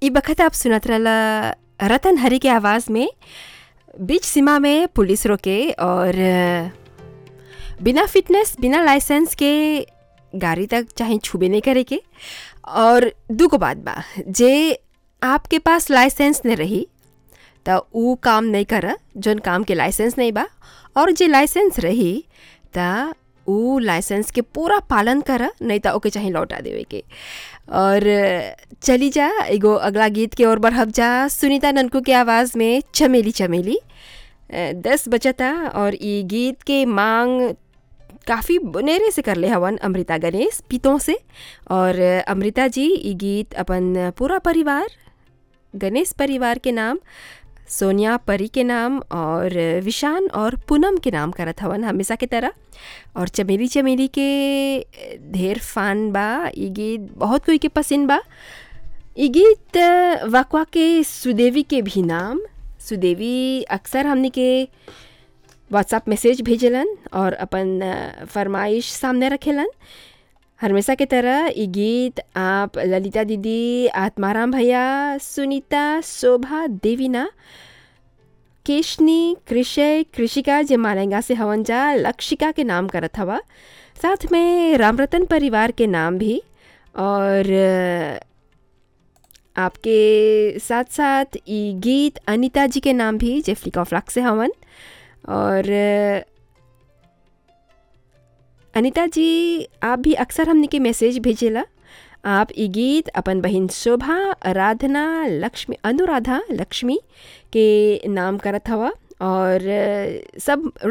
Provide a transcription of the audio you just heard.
ई बखत आप सुनत रहला रतन हरी के आवाज़ में बीच सीमा में पुलिस रोके और बिना फिटनेस बिना लाइसेंस के गाड़ी तक चाहे छुबे नहीं करे के और दूगो बात बा जे आपके पास लाइसेंस नहीं रही त ऊ काम नहीं कर जौन काम के लाइसेंस नहीं बा और जे लाइसेंस रही त ऊ लाइसेंस के पूरा पालन कर नहीं त ओके चाहे लौटा देवे के और चली जा एगो अगला गीत के ओर बढ़ब जा सुनीता ननकू के आवाज़ में चमेली चमेली अ, दस बजता और ई गीत के मांग काफ़ी बनेरे से कर ले हवन अमृता गणेश पीतों से और अमृता जी ई गीत अपन पूरा परिवार गणेश परिवार के नाम सोनिया परी के नाम और विशान और पूनम के नाम करत हवन हमेशा के तरह और चमेली चमेली के ढेर फान बा ई गीत बहुत कोई के पसंद बा ई गीत वकवा के सुदेवी के भी नाम सुदेवी अक्सर हमने के व्हाट्सएप मैसेज भेजलन और अपन अ, फरमाइश सामने रखेलन हमेशा के तरह ये गीत आप ललिता दीदी आत्माराम भैया सुनीता शोभा देवीना केशनी कृषय कृषिका जे मालेंगा से हवन जा लक्षिका के नाम करत हवा साथ में रामरतन परिवार के नाम भी और अ, आपके साथ साथ ये गीत अनीता जी के नाम भी जे फ्लिक ऑफ लक से हवन और अ, अनीता जी आप भी अक्सर हमने के मैसेज भेजेला आप ई गीत अपन बहन शोभा आराधना लक्ष्मी अनुराधा लक्ष्मी के नाम करत हवा और अ, सब